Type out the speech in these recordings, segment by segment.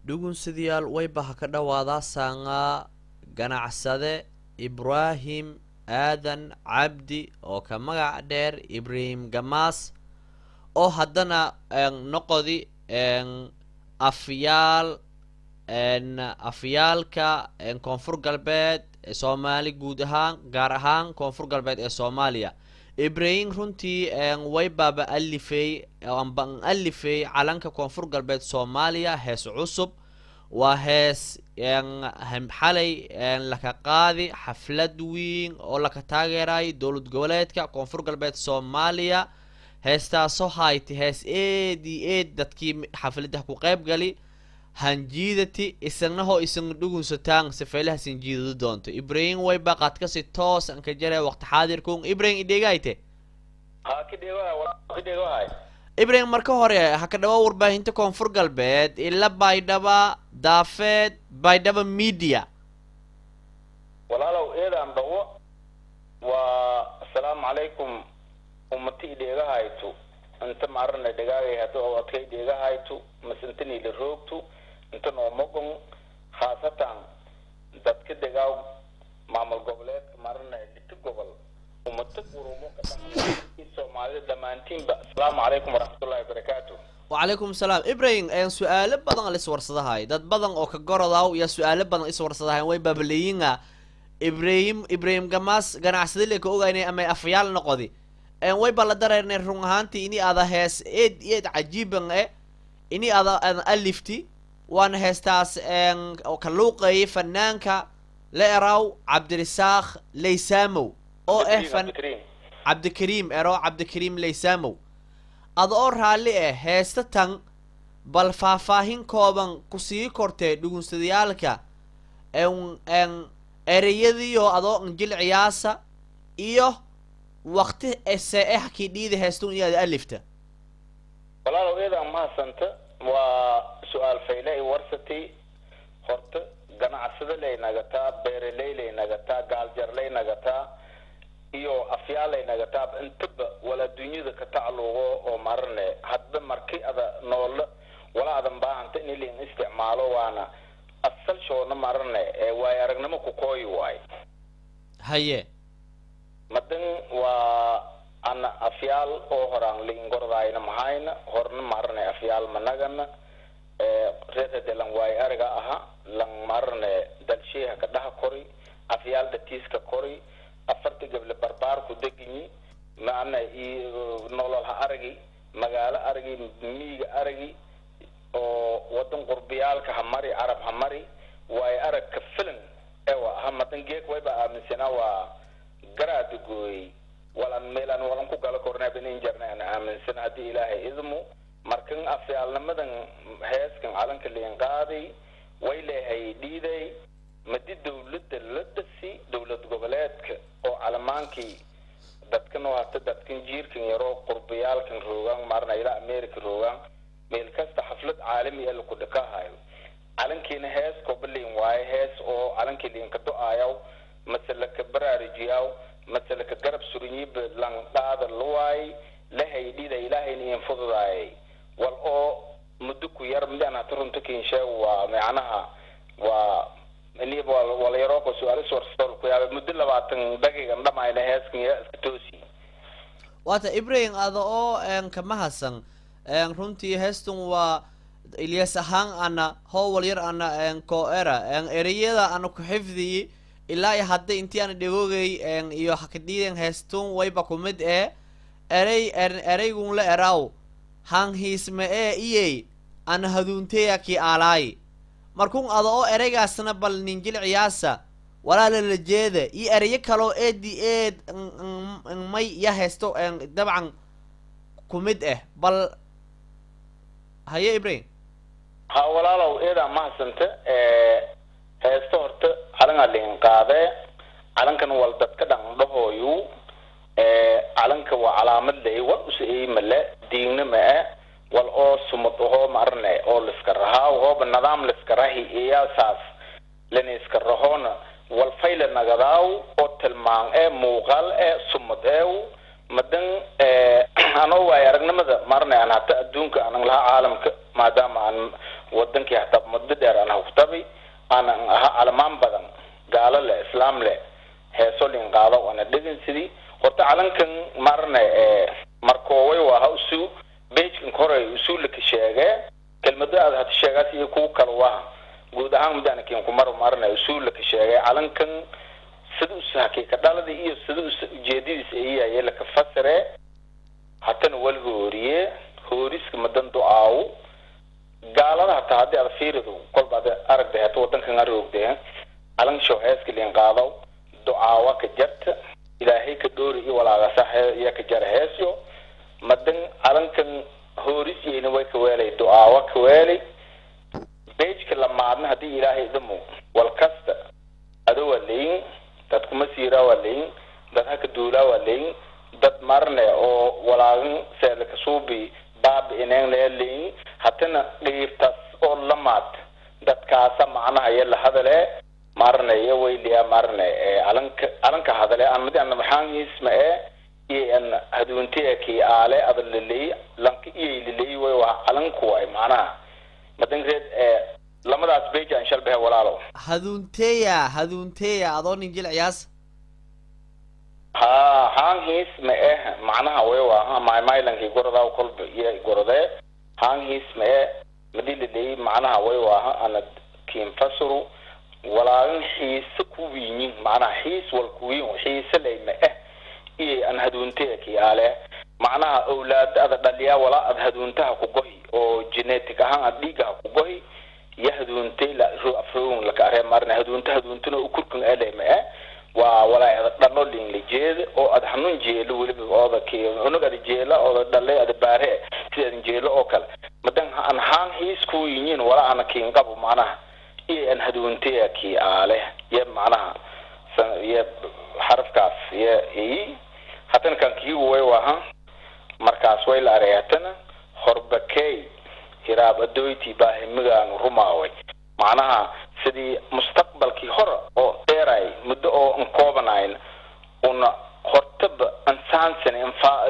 dhugunsidayaal wayba ha ka dhawaadaa saangaa ganacsade ibraahim aadan cabdi oo ka magac dheer ibraahim gamaas oo haddana noqodi afyaal afyaalka koonfur galbeed ee soomaali guud ahaan gaar ahaan koonfur galbeed ee soomaaliya ibrahim runtii waybaaba alifey amba an alifey calanka koonfur galbeed soomaaliya hees cusub waa hees xalay laka qaadi xaflad weyn oo laka taageerayo dowlad goboleedka koonfur galbeed soomaaliya heestaasoo hayti hees eed iyo eed dadkii xafladaha ku qayb gali hanjiidati isagnaho isan dhugunsataan safeelaha sanjiidadu doonto ibrahim wayba qaadkasi toos anka jare waqti xaadirkun ibrahim idheegayte ibrahim marka hore ha ka dhawa warbaahinta koonfur galbeed ila baydhaba daafeed baydhaba media walaalow eedaan dhawo waa asalaamu calaykum ummati idheegahaytu inta maarana dhagaagay hadda oo adkay dheegahaytu masintanila roogtu inta noomogon khaasatan dadka degaaw maamul goboleedka marana dhiti gobol ummata gurumo ka soomaalida dhammaantiinba asalaamu calaykum waraxmatullahi wabarakaatu wacalaykum salaam ibrahim su-aalo badan liswarsadahay dad badan oo ka gorodaw iyo su-aalo badan iswarsadahay way baabaleeyinga ibrahim ibrahim gamaas ganacsada le ka ogaynay ama afyaal noqodi way ba la dareernay run ahaantii ini ada hees eed eed cajiiban e ini ada adan alifti waana heestaas ka luuqeeyay fanaanka la eraw cabdirisaaq laysamow oo ah fan cabdikariim ero cabdikariim laysamow ada oo raalli ah heesta tan bal faahfaahin kooban kusii kortee dhugunsadayaalka ereyadiio adoo anjil ciyaasa iyo wakti ese eh kii dhiida heestun iyo ada alifta walaalow eedaan mahadsanta waa su-aal fayle i warsati horta ganacsada lay nagataa beeraley lay nagataa gaaljarlay nagataa iyo afyaalay nagataa intaba wala dunyada ka tacluuqo oo marane hadba marki ada noola wala adan baahanta in ilin isticmaalo waana asal shoona marane waayo aragnimo ku kooyi waayo haye madan waa ana afyaal oo horaan liingordayna mahayna horna marane afyaal managana reerade lang waayo ariga aha lang marane dalsheeha ka dhaha kori afyaal datiiska kori afarta gable barbaarku deginyi maana nolol ha aragi magaalo aragi miiga aragi oo wadan qurbiyaalka ha mari carab ha mari waayo arag ka filan ewa ha madan geek wayba aaminsanaa waa garaada gooyey walan meelaan walan ku gala kornaaban injarna aan aaminsan haddii ilaahay idmu markan afyaalnimadan heeskan calanka liin qaaday way leehay dhiiday madi dawladda la dhasi dowlad goboleedka oo calamaankii dadkan oo hata dadkan jiirkan yaroo qurbiyaalkan roogaan maarna ilaa america roogaan meel kasta xaflad caalami ee laku dhakahayo calankiina hees kobaliin waaye hees oo calankii liinka do-aayaw mase laka baraarujiyaw mase laka garab surinyiba lang dhaada luwaay lahay dhida ilaahayna iin fududaayay wal oo muddo ku yar midaan hata runta kiinsheeg waa macnaha waa walayarooqo su-aalis warstool ku yaaba muddo labaatan daqiiqan dhamayna heeskan yaa iska toosi waata ibrahim ada oo kama hasan runtii heestun waa ilyas ahaan ana howal yar ana ko-era ereyada ana ku xifdiyi ilaa iyo hadda intii ana dhegoogay iyo hakadhiiden heestun wayba kumid ee erey ereygun la eraw hanhiisme ee iyey ana haduunteya ki aalaay markun ada oo ereygaasna bal ninjil ciyaasa walaala la jeeda iyo ereyo kaloo eedi eed may ya heesto dabcan kumid ah bal haye ibrahim ha walaalow eedaa mahadsanta heesta horta calangaa liin qaadee calankan wal dadka dhandhahooyu calanka waa calaamad le wal usa eymale diigna ma-e wal oo sumad ahoo marne oo liska rahaa hooba nidaam liska rahi iyaasaas lana iska rahoona wal fayla nagadaaw oo tilmaan ee muuqaal ee sumad eew madan anoo waayo aragnimada marne aan hata adduunka anan lahaa caalamka maadaama aan wadankii hataa muddo dheer aan huktabi aanan aha calamaan badan gaalo leh islaam leh heeso lin qaado ana dhegin sidii horta calankan marne ee markooway waa ha usu bejkan koray usuulaka sheegee kelmado aad hata sheegaas iyo kuwa kale waa guud ahaan mudanakin kumar marne usuulaka sheegay calankan sida us hakiika dhalada iyo sida us ujeedadiisa ayaye laka fasire hatana wal hooriye hooriska madan do-aawo gaalada hataa haddii aad fiirido kolba ad aragda hata wadankan aroogdee calan show heeska liin qaadaw do-aawa ka jarta ilaahay ka dhoori iyo walaagasa iya ka jara heesyo madan calankan hoorisiyeyna way ka weelay do-aawa ka weelay bejka lamaadna haddii ilaahay idamo wal kasta ado waa leyin dad kuma siiraa waa leyin dad haka duulaa waa leyin dad marne oo walaagan seedlaka suubi baabi ineen lee leyin hatana dhiirtas oo lamaad dadkaasa macnaha iyo lahadale marne iyo weyliya marne ee calanka calanka hadale aan madi ana maxaangiisma ee iyo an haduuntiya kii aale ada laleey lanka iyay laleey way waa calanku waay macnaha madankeed ee lamadaas beja aan shalbahe walaalo haduunteya haduunteya adoo nin jilciyaas ha haangiis ma eh macnaha way waa maymailankii gorodaa kolba iyo gorodee haangiis ma eh madii laleey macnaha way waa ana kiinfasuru walaagan xiise ku wiinyin macnaha xiis wal kuwiin xiise lay ma eh iyo an haduunteya kii aale macnaha awlaada ada dhaliyaa walaa ad haduuntaha ku gohi oo genetic ahaan ad dhiigaha ku gohi iyo haduuntay la afroon laka aree marna haduunta haduuntuna ukurkan ele ma eh waa walaa ada dhalo lin la jeeda oo ad hanuun jeelo weliba ooda ki unug ada jeela ooda dhale ada baare sida adan jeelo oo kale madan an haan hiis ku yinyin walaa ana kiin qabo macnaha iyo an haduuntaya kii aale iyo macnaha iyo xarafkaas iyo i hatana kan kii way waha markaas way la arey hatana horbakey hiraab adoyti baa himigaanu rumaaway macnaha sidii mustaqbalkii hore oo dheeray muddo oo an koobanayn una hortaba ansaansani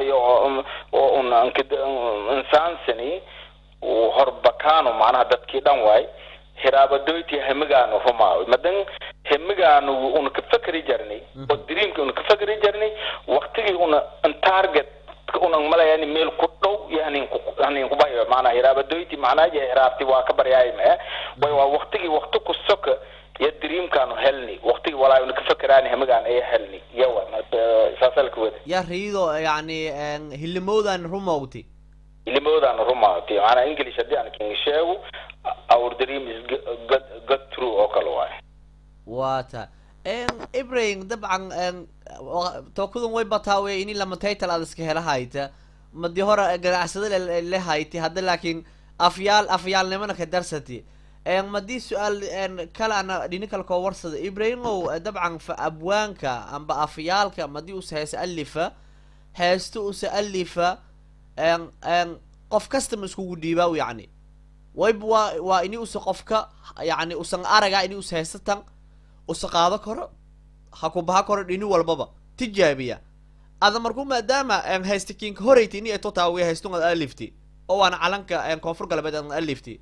oo una ansaansani horbakaano macnaha dadkii dhan waay hiraabadoyti hemigaanu rumaaway madan hemigaanu una ka fakeri jarnay oo dreamki una ka fakeri jarnay waktigii una an target unan malayani meel ku dhow iyo hanin ku hanin kubayo maana hiraabadoyti macnaa iyo hiraabti waa ka baryaay ma way waa waktigii wakti ku soka iyo dreamkaanu helni waktigii walaa una ka fakeraani hemigaan ay helni yawa saasalka wada ya riido yani hilimowdan rumowti ilimoodaanu rumaati maanaa english haddii aan king sheego our dream is good good true oo kale waay waa ta ibrahim dabcan tookadan way bataawe ini lama title aad iska hela hayta madi hore ganacsada le hayti hadda laakiin afyaal afyaalnimana ka darsati madii su-aal kale ana dhini kale koo warsada ibrahimow dabcan fa abwaanka amba afyaalka madii usa heesa alifa heesta usa alifa qof kastama iskugu dhiibaaw yani wayba waa waa ini usa qofka yani usan araga ini usa heesatan usa qaado karo ha ku baha karo dhini walbaba tijaabiya ada marku maadaama haysta kinka horeyta ini etotaawiya haystun ad alifti oo waana calanka koonfur galbeed ad alifti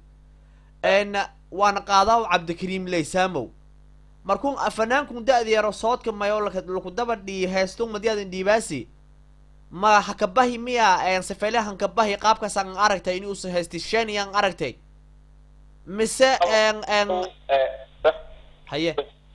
waana qaadaaw cabdikariim leysamow markun fanaankun da-da yaro soodka mayo laku daba dhii haystun madiadan dhiibaasi ma hakabahi miya sifeyle hankabahi qaabkaas aan aragtay ini usa haysti sheni aan aragtay mise haye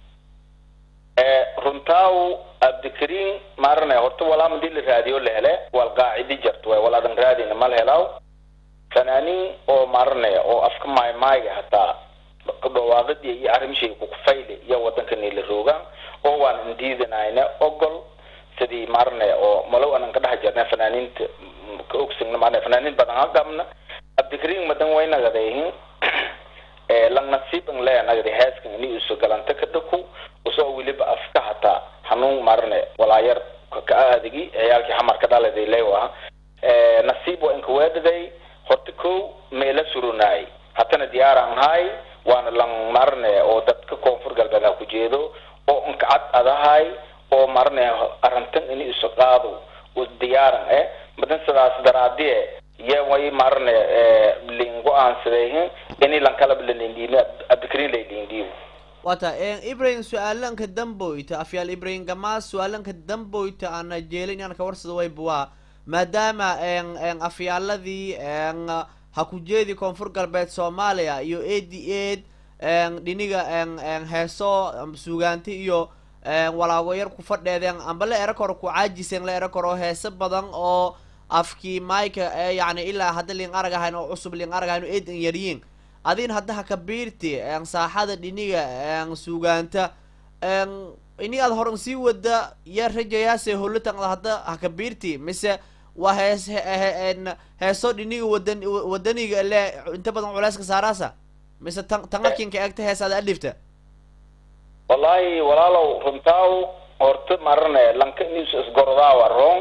runtaaw abdikariin maarane horta walaa madii la raadiyo la hele wal qaacidi jarto waay wal adan raadina mal helaaw fanaaniin oo maarane oo afka maaymaayga hataa dhawaaqidii iyo arrimshay kukufayle iyo wadankani la roogaan oo waan indiidanayna ogol sidii maarane oo malow anan ka dhex jirna fanaaniinta ka ogsagna maarane fanaaniin badan ha qabna abdikariin madan way nagadeehin lang nasiib ang le nagadi heeskan ini uso galanta ka dhaku usoo weliba afka hataa hanuun marne walaayar ka aadigi ciyaalkii xamarka dhaladay lewa nasiib waa inka weedhaday horta kow meela surunaay hatana diyaaraan haay waana lang marne oo dadka koonfur galbeed ha ku jeedo oo inka cad adahay oo marne arrintan ini isu qaado u diyaaran eh madan sidaas daraadie ye way marne lin go-aansadayhin ini lankalab lalindhiimi abdikrin laylindhiibo wata ibrahim su-aalanka damboyta afyaal ibrahim gamaas su-aalanka damboyta ana jeelin inaan ka warsado waybuwaa maadaama afyaaladii ha ku jeedi koonfur galbeed soomaaliya iyo a d aid dhiniga heeso sugaanti iyo walaago yar ku fadheedeen amba la era koro ku caajiseen la era koro heese badan oo afkii maika ee yani ilaa hadda liin arag ahayn oo cusub liin arag ahayn oo eedan yaryiin adin hadda ha kabiirti saaxada dhiniga sugaanta ini aad horan sii wada yaa rajayaase holutan hadda ha kabiirti mise waa hees heeso dhiniga wadan wadaniga le inta badan culeyska saaraasa mise tan tangakinka eegta hees aad alifta wallahi walaalow runtaaw horta marane lanka news isgordaawa rong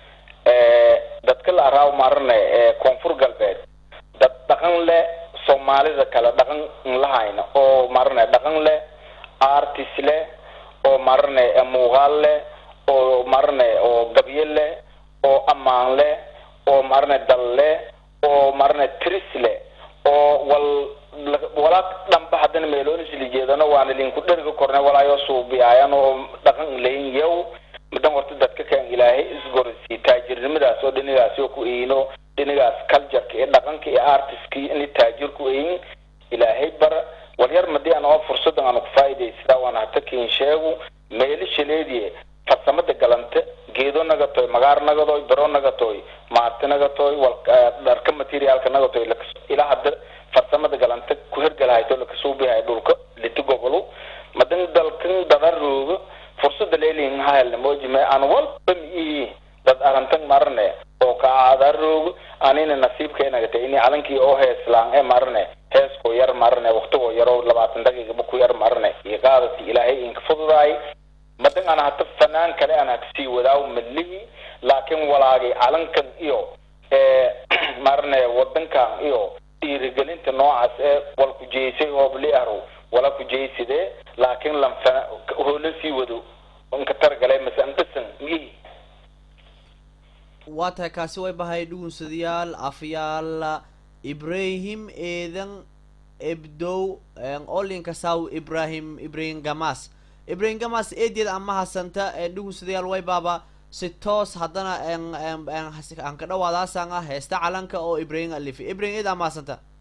dadka la araaw marane koonfur galbeed dad dhaqan le soomaalida kale dhaqan lahayna oo marane dhaqan leh artist leh oo marane muuqaal leh oo marane oo gabye leh oo ammaan leh oo marane dal leh oo marane tris leh oo wal walaa dhanba haddana meeloonisli jeedano waana linku dheriga korne walaayo suubiyaayan oo dhaqan layn yow madan horta dadka kan ilaahay isgorsi taajirnimadaas oo dhinigaas oo ku eyno dhinigaas cultureka iyo dhaqanka iyo artistka ini taajir ku eyin ilaahay bara walyar madii aan oo fursadan aan ku faa'iidaysadaa waan hata kin sheegu meeli shaleediye farsamada galante geedo nagatoy magaar nagadoy bero nagatoy maarti nagatoy wal dharka materiaalka nagatoy ilaa hadda farsamada galante ku hergalahayto lakasuubihay dhulka liti gobolo madan dalkan dadarooga fursada leelin hahelna mojime aan walba mi dad arantan marne oo kaadarooga anina nasiibkeenagata ini calankii oo heeslaan ee marne heeskoo yar marne waktigoo yaroo labaatan daqiiqaba ku yar marne iyo qaadati ilaahay inka fududaay madan aan hata fanaan kale aan hakasii wadaaw malihi laakiin walaagay calankan iyo marne wadankan iyo dhiirigelinta noocaas ee wal kujeysay hoobli ahro wala kujeysidee laakiin lanfana hoola sii wado inka targalay mase an dhisan miyihi waa tahay kaasi way bahay dhugunsadayaal afyaal ibrahim eedan ebdow olinka saw ibrahim ibrahim gamas ibrahim gamas eedeed ama hasanta dhugunsadayaal way baaba si toos haddana aan ka dhawaadaasaan ah heesta calanka oo ibrahim alifi ibrahim eed ama hasanta